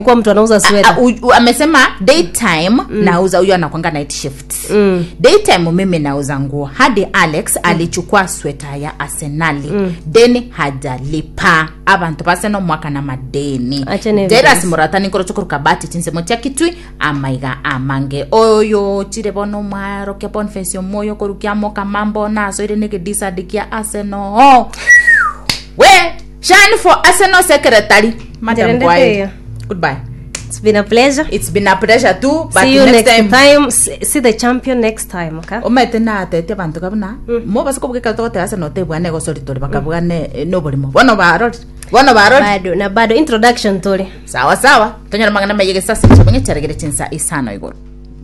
kwa mtu anauza A- sweta u- u- amesema daytime nauza huyo anakwanga night shift Mm. daytime mimi nauza nguo hadi alex alichukua sweta ya arsenali deni hajalipa abantu baseno mwaka na madeni Acha ni deras evidence. muratani nkoro chokoroka bati chinsemo chia kitwi amaiga amange oyo chire bono mwaro kia bonfesi omoyo korukia moka mambo naso ire nige disadi kia arsenal we shine for arsenal secretary madam Ndirende Bwai. pia. goodbye it's been a pleasure it's been a pleasure too but see you next, next time, time, See, see the champion next time okay omete natete bantu kabuna mo basi kobugeka togotega no tebwane gosoritori bakabugane noborimo bono barori bono barori bado na bado introduction tuli sawa sawa tonyora mangana mayege sasa chabonye charegere chinsa isano igoro